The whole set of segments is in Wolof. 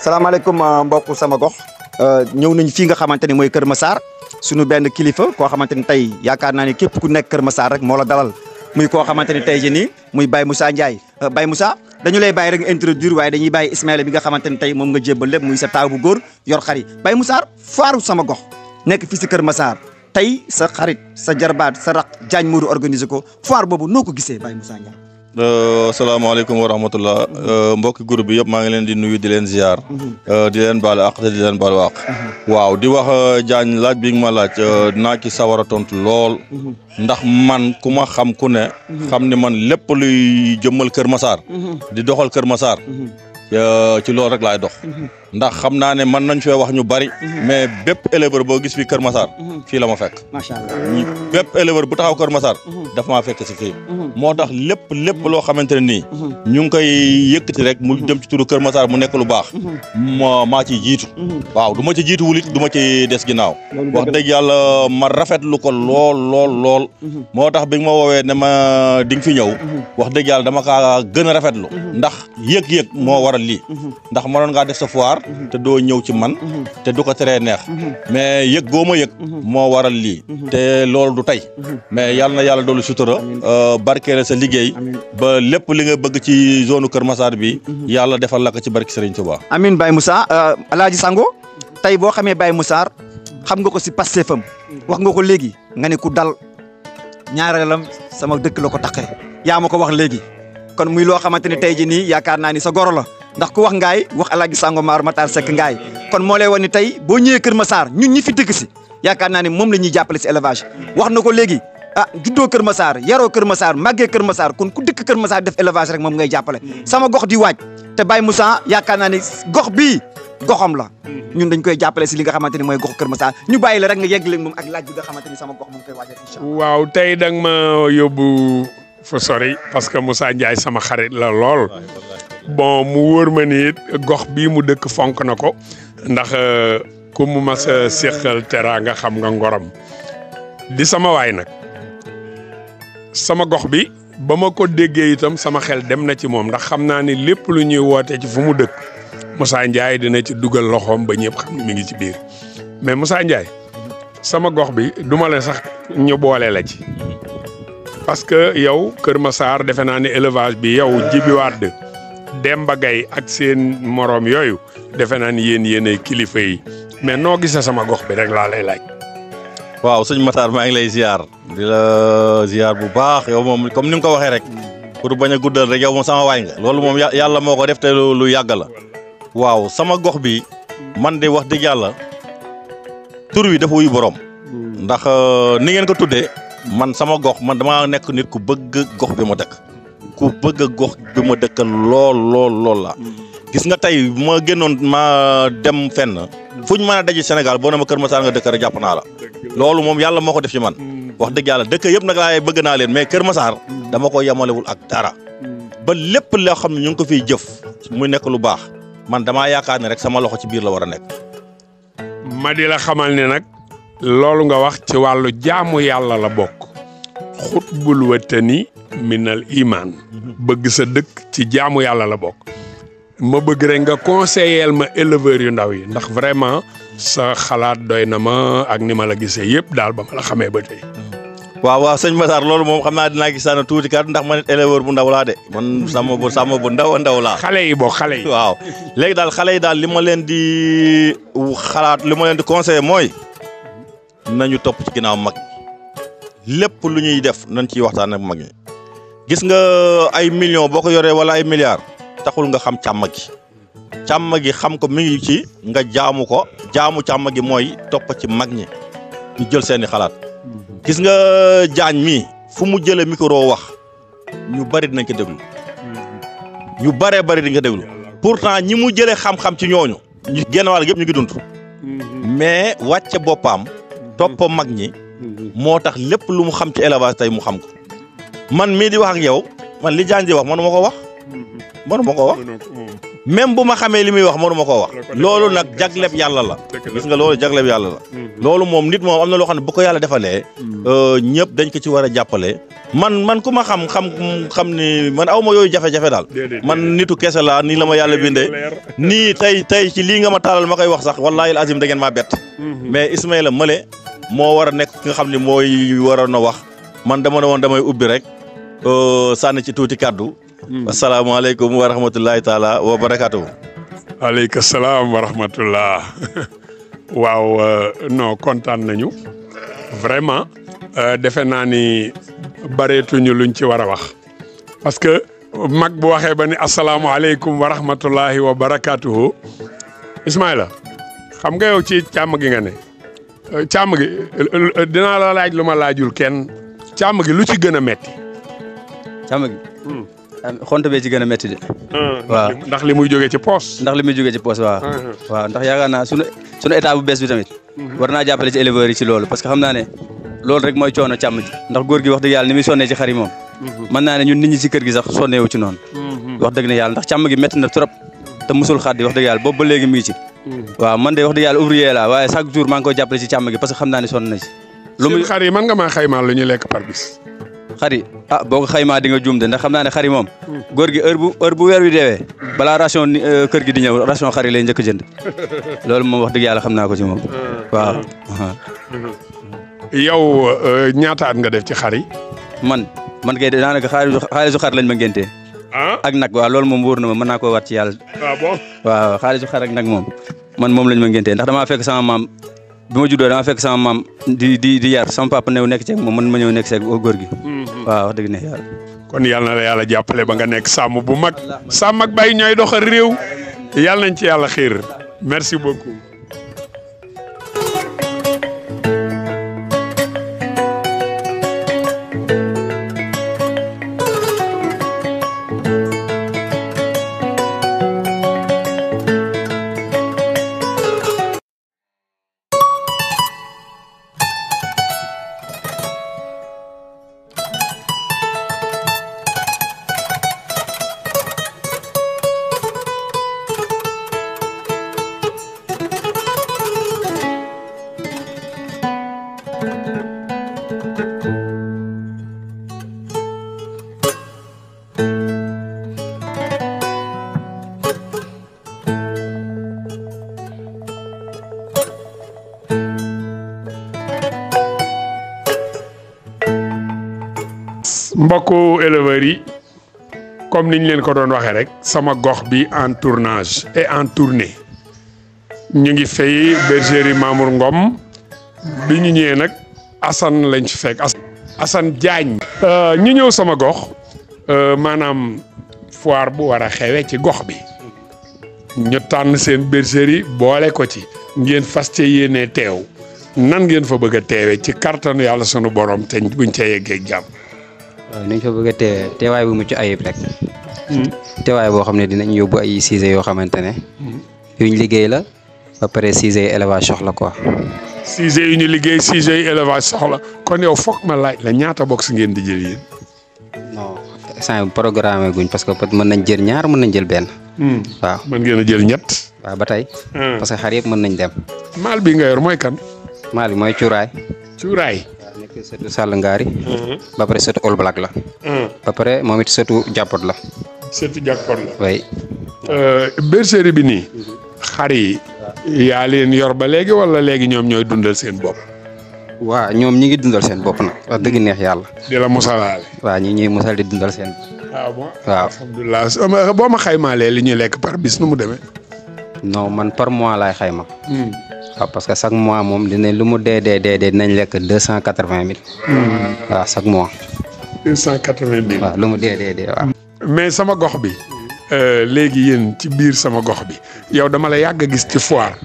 salaamaaleykum mbokk sama gox ñëw nañ fii nga xamante ni mooy Kër Massar suñu benn kilifa koo xamante ni tey yaakaar naa ni képp ku nekk Kër Massar rek moo la dalal muy koo xamante ni tey jii nii muy Baye Moussa Ndiaye Baye Moussa dañu lay bàyyi rek nga introduire waaye dañuy bàyyi Ismaïla bi nga xamante ni tey moom nga jébbal lépp muy sa taaw bu góor yor xari Baye Moussa faaru sama gox nekk fii si Kër Massar tey sa xarit sa jarbaat sa raq Diagne Modou organiser ko foire boobu noo ko gisee Baye Moussa Ndiaye. asalaamaaleykum wa rahmatullah mbokki groupe bi yëpp maa ngi leen di nuyu di leen ziar. di leen baal àq te di leen baal àq. waaw di wax Diagne laaj bi nga ma laaj naa ci sawar a tontu lool. ndax man ku ma xam ku ne. xam ne man lépp luy jëmmal Kër Massar. di doxal Kër Massar. ci loolu rek laay dox. ndax xam naa ne mën nañ fee wax ñu bari. mais bépp éleveur boo gis fii Kër Massar. fii la ma fekk. macha allah bépp éleveur bu taxaw Kër Massar. daf maa fekk si fii. moo tax lépp lépp loo xamante ne nii. ñu ngi koy yëkkati rek mu dem ci turu Kër Massar mu nekk lu baax. ma maa ciy jiitu. waaw du ma ci jiitu wulit du ma ci des ginnaaw. wax dëgg yàlla ma rafetlu ko lool lool lool. moo tax bi nga ma woowee ne ma di nga fi ñëw. wax dëgg yàlla dama kaa gën a rafetlu. ndax yëg-yëg moo waral lii. ndax mënoon ngaa def sa foire. te doo ñëw ci man. te du ko teree neex. mais yëg goo ma yëg. moo waral lii. te loolu du tey. mais yàlla na yàlla doolu sutura. barkeele sa liggéey. ba lépp li nga bëgg ci zone Kër Massar bi. yàlla defal la ko ci barki Serigne Touba. Amin Baye Moussa Alaaji Sango tey boo xamee Baye Moussa xam nga ko si Pastefam wax nga ko léegi nga ne ku dal ñaareelam sama dëkk la ko taqee yaa ma ko wax léegi kon muy loo xamante ni tey jii nii yaakaar naa ni sa goro la ndax ku wax ngaay wax Alaaji Sango Maar Matar Seck ngaay kon moo lay wan ni tey boo ñëwee Kër Massar ñun ñi fi dëkk si yaakaar naa ni moom la ñuy jàppale si élevage wax na ko léegi ah juddoo Kër Massar yaroo Kër Massar màggee Kër Massar kon ku dëkk Kër Massar def élevage rek moom ngay jàppale sama gox di waaj te Baye Moussa yaakaar naa ni gox bii goxam la ñun dañ koy jàppale si li nga xamante ni mooy gox Kër Massar ñu bàyyi la rek nga yegg leen moom ak laaj bi nga xamante ni sama gox mu ngi koy waajal incha allah waaw tey da nga ma yóbbu fa sori parce que Moussa Ndiaye sama xarit la lool bon mu wóor ma ni it gox bii mu dëkk fonk na ko ndax ku mu mas a séqal tera nga xam nga ngorom di sama waay nag sama gox bi ba ma ko déggee itam sama xel dem na ci moom ndax xam naa ni lépp lu ñuy woote ci fu mu dëkk Moussa Ndiaye dina ci dugal loxoom ba ñëpp xam ne mi ngi ci biir mais Moussa Ndiaye sama gox bi duma la sax ñu boole la ci parce que yow Kër Massar defe naa ne élevage bi yow Djibi Wade Demba Gaye ak seen moroom yooyu defe naa ni yéen yéenay kilifa yi mais noo gisee sama gox bi rek laa lay laaj. waaw sëñ Matar maa ngi lay ziar di la ziar bu baax yow moom comme ni nga ko waxee rek pour bañ a guddal rek yow moom sama waay nga loolu moom yàlla moo ko def te lu yàgg la waaw sama gox bi man de wax dëgg yàlla tur wi dafa wuy borom ndax ni ngeen ko tuddee man sama gox man dama nekk nit ku bëgg gox bi ma dëkk ku bëgg gox bi ma dëkk lool lool lool la gis nga tey bu ma génnoon ma dem fenn fu ñu mën a daje Sénégal boo ne ma Kër Massar nga dëkk rek jàpp naa la loolu moom yàlla moo ko def ci man wax dëgg yàlla dëkk yëpp nag laay bëgg naa leen mais Kër Massar dama ko yemalewul ak dara ba lépp loo xam ne ñu ngi ko fiy jëf muy nekk lu baax man damaa yaakaar ne rek sama loxo ci biir la war a nekk. ma di la xamal ne nag loolu nga wax ci wàllu jaamu yàlla la bokk xutbul watani minal iman bëgg sa dëkk ci jaamu yàlla la bokk ma bëgg rek nga conseiller ma éleveurs yu ndaw yi ndax vraiment sa xalaat doy na ma ak ni ma la gisee yëpp daal ba ma la xamee ba tey. waaw waaw sëñ Matar loolu moom xam naa dinaa gis naa tuuti kat ndax man it éleveur bu ndaw laa de man sàmm bu sàmm bu ndaw a ndaw laa. xale yi boo xale yi. waaw léegi daal xale yi daal li ma leen di xalaat li ma leen di conseiller mooy nañu topp ci ginnaaw mag lépp lu ñuy def nañ ciy waxtaan ak mag ñi gis nga ay millions boo ko yoree wala ay milliards taxul nga xam càmm gi càmm gi xam ko mi ngi ci nga jaamu ko jaamu càmm gi mooy topp ci mag ñi ñu jël seeni xalaat gis nga jaañ mi fu mu jëlee micro wax ñu bari dinañ ko déglu ñu baree bari di nga déglu pourtant ñi mu jëlee xam-xam ci ñooñu ñu genn wàll yëpp ñu ngi dund mais wàcce boppam topp mag ñi moo tax lépp lu mu xam ci élevage tey mu xam ko man mii di wax ak yow man li jaañ di wax man ma ko wax mënu ma koo wax même bu ma xamee li muy wax mënu ma koo wax loolu nag jagleb yàlla la gis nga loolu jagleb yàlla la loolu moom nit moom am na loo xam ne bu ko yàlla defalee ñëpp dañ ko ci war a jàppale man man ku ma xam xam xam ni man aw ma yooyu jafe-jafe daal man nitu kese laa nii la ma yàlla bindee nii tey tey ci lii nga ma taalal ma koy wax sax wallaahi azim da ngeen maa bett mais Ismaïla Male moo war a nekk ki nga xam ne mooy waroon a wax man dama ne woon damay ubbi rek sànni ci tuuti kàddu asalaamaaleykum wa rahmatullahi taala wa barakaatu. aleyka salaam wa rahmatullah waaw non kontaan nañu vraiment defe naa ni bareetuñu luñ ci war a wax parce que mag bu waxee ba ni asalaamaaleykum wa rahmatullahi wa barakaatuhu Ismaïla xam nga yow ci càmm gi nga ne càmm gi dinaa la laaj lu ma laajul kenn càmm gi lu ci gën a metti càmm gi. xonte bee ci gën a métti de. waaw ndax li muy jógee ci poos. ndax li muy jógee ci poos waaw. waaw ndax yaakaar naa sunu sunu état bu bees bi tamit. war naa jàppale ci éleveurs yi ci loolu parce que xam naa ne loolu rek mooy coono càmm ji ndax góor gi wax dëgg yàlla ni muy sonnee ci xar yi moom. mën naa ne ñun nit ñi ci kër gi sax sonneewu ci noonu. wax dëgg ne yàlla ndax càmm gi métti na trop te musul xaddi wax dëgg yàlla boobu ba léegi mi ngi ci. waaw man de wax dëgg yàlla ouvrier la waaye chaque jour maa ngi koy jàppale ci càmm gi parce que xam naa ne sonn na ci. lu muy xar yi mën nga maa xaymaal lu ñu lekk par bis. xari ah boo ko xaymaa di nga juum de ndax xam naa ne xari moom góor gi heure bu heure bu weer wi deewee balaa ration kër gi di ñëw ration xari lay njëkk a jënd loolu moom wax dëgg yàlla xam naa ko ci moom waaw. yow ñaata at nga def ci xar yi. man man kay daanaka xaalisu xaalisu xar lañ ma ngéntee ak nag waaw loolu moom wóor na ma mën naa koo wat ci yàlla. ah bon waaw xaalisu xar ak nag moom man moom lañ ma ngéntee ndax damaa fekk sama maam. bi ma juddoo dama fekk sama maam di di di yar sama papa new nekk ceeg moom man ma ñëw nekk ceeg góor gi. waaw wax dëgg ne yàlla. kon yàlla na la yàlla jàppale ba nga nekk sàmm bu mag sàmm ak bay ñooy doxal réew yàlla nañ ci yàlla xiir merci beaucoup. mbokku éleveurs yi comme niñ leen ko doon waxee rek sama gox bi en tournage et en tournée ñu ngi fay bergerie Mamour Ngom bi ñu ñëwee nag Assane lañ ci fekk Assane Diagne. ñu ñëw sama gox maanaam foire bu war a xewe ci gox bi ñu tànn seen bergerie boole ko ci ngeen fas ca yéene teew nan ngeen fa bëgg a teewee ci kartanu yàlla sunu borom te buñ ca yeggee jàmm. waaw ni ñu fa bëgg a teewee teewaay bu mucc ayib rek. teewaay boo xam ne dinañ yóbbu ay sujet yoo xamante ne. yuñ liggéey la ba pare sujet élevage soxla quoi. sujet yu ñu liggéey sujet yu élevage soxla kon yow foog ma laaj la ñaata box ngeen di jël yéen. non instant programme guñ parce que mën nañ jël ñaar mën nañ jël benn. waaw mën ngeen a jël ñett. waaw ba tey. parce que xar yëpp mën nañ dem. maal bi nga yor mooy kan. maal bi mooy cuuraay. cuuraay. waaw nekk sëtu Sall Ngaari. ba pare sëtu All Black la. ba pare moom it sëtu jàppot la. sëtu jàppot la. oui. bergerie bi nii. xar yi yaa leen yor ba léegi wala léegi ñoom ñooy dundal seen bopp. waaw ñoom ñi ngi dundal seen bopp nag wax dëgg neex yàlla. di la mosalaale. waaw ñi ñuy mosal di dundal seen. waaw bon waaw alhamdulilah boo ma xaymaalee li ñuy lekk par bis nu mu demee. non man par mois laay xayma. waaw parce que chaque mois moom dinañ lu mu dee dee dee dee dinañ lekk deux cent quatre vingt mille. waaw chaque mois. deux cent quatre vingt mille. waaw lu mu dee dee dee waaw. mais sama gox bi. léegi yéen ci biir sama gox bi yow dama la yàgg a gis ci foire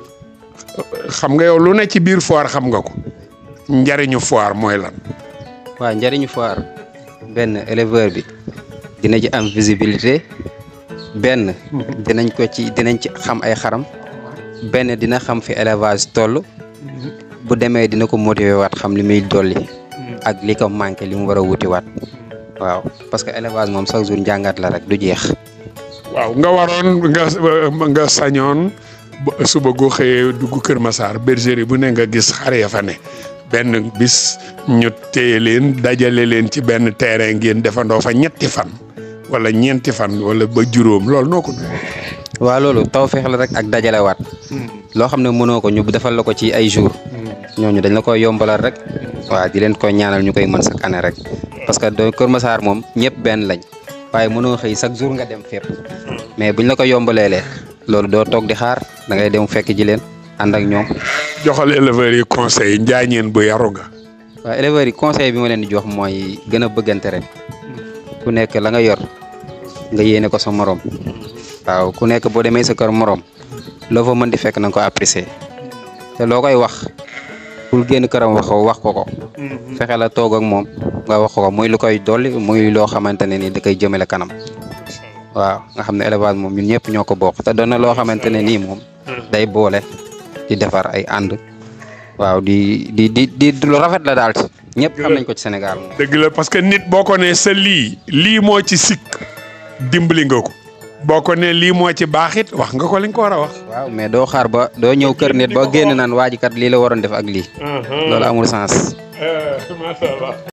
xam nga yow lu ne ci biir foire xam nga ko njariñu foire mooy lan. waaw njariñu foire benn éleveur bi dina ci am visibilité benn dinañ ko ci dinañ ci xam ay xaram benn dina xam fi élevage toll bu demee dina ko motiver waat xam li muy dolli ak li ko manqué li mu war a wuti waat waaw parce que élevage moom chaque jour njàngat la rek du jeex. waaw nga waroon nga nga sañoon ba suba goo xëyee dugg Kër Massar bergerie bu ne nga gis xar ya fa ne benn bis ñu téye leen dajale leen ci benn terrain ngeen defandoo fa ñetti fan wala ñeenti fan wala ba juróom loolu noo ko dundee. waaw loolu taw feex la rek ak dajalewaat. loo xam ne mënoo ko ñu defal la ko ci ay jours. ñooñu dañ la koy yombalal rek. waaw di leen koy ñaanal ñu koy mën chaque année rek. parce que do Kër Massar moom ñëpp benn lañ. waaye mënoo xëy chaque jour nga dem fépp. mais buñ la ko yombaleelee loolu doo toog di xaar da ngay dem fekk ji leen ànd ak ñoom. joxal éleveurs yi conseil njaañeen bu yaru nga. waaw éleveurs yi conseil bi ma leen di jox mooy gën a bëggante rek. ku nekk la nga yor nga yéene ko sa morom. waaw ku nekk boo demee sa kër morom loo fa mën di fekk na nga ko apprécier te loo koy wax pour génn këram wax ko wax ko ko. fexe la toog ak moom nga wax ko muy lu koy dolli muy loo xamante ne ni da koy jëmale kanam. waaw nga xam ne élevage moom ñun ñëpp ñoo ko bokk te doon na loo xamante ne nii moom. day boole di defar ay ànd. waaw di di di di lu rafet la daal ci ñëpp xam nañ ko ci Sénégal moom. dëgg la parce que nit boo ko nee sa lii lii moo ci sikk dimbali nga ko boo ko nee lii moo ci baaxit wax nga ko li nga ko war a wax. waaw mais doo xaar ba doo ñëw kër nit ba génn naan waa ji kat lii la waroon def ak lii. loolu amul sens. macha allah.